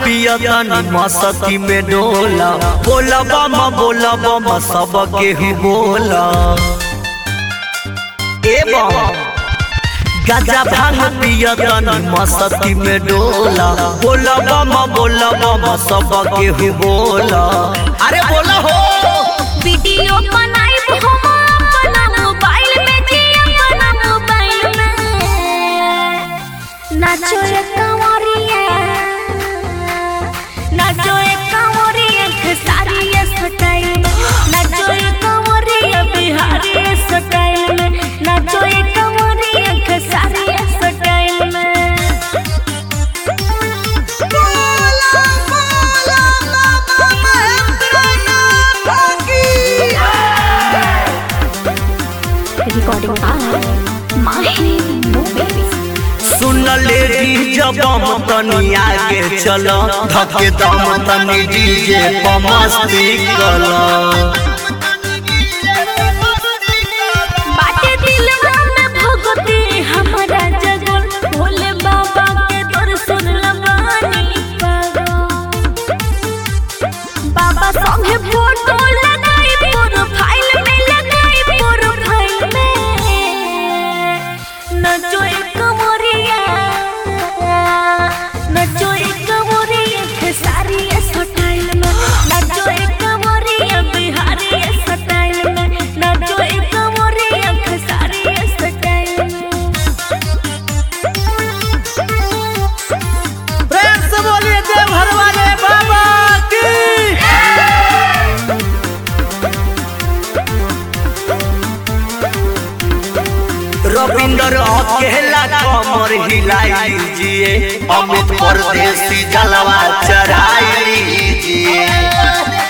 पिया तनी मस्ती में डोला बोला बम बोला बम सब केहू बोला ए बम गाजा भांग पिया तनी मस्ती में डोला बोला बम बोला बम सब केहू बोला अरे बोला हो वीडियो बनाइब हम अपना मोबाइल में जी अपना मोबाइल में नाचो रे कंवरिया नाचो रे कंवरिया खेसारी स्टाइल में नाचो रे कंवरिया बिहारी स्टाइल में नाचो रे कंवरिया खेसारी स्टाइल में बोला बोला बाबा महेंद्र भागी recording by Mahi Movies. सुन ले जब हम तनी आगे चल धके दम तनी डीजे पर मस्ती कला बाटे दिलवा में भगती हमारा जगल भोले बाबा के दर्शन लगानी पागल बाबा संगे फोटो लगाई प्रोफाइल में लगाई प्रोफाइल में नचो एक कमरिया नचो एक कमरिया खेसारी स्टाइल में नचो एक कमरिया बिहारी स्टाइल में नचो एक कमरिया खेसारी स्टाइल में प्रेम से बोलिए देवघर वाले बाबा की रविंदर अकेला कमर हिलाई लीजिए अमित परदेसी जलवा चढ़ाई लीजिए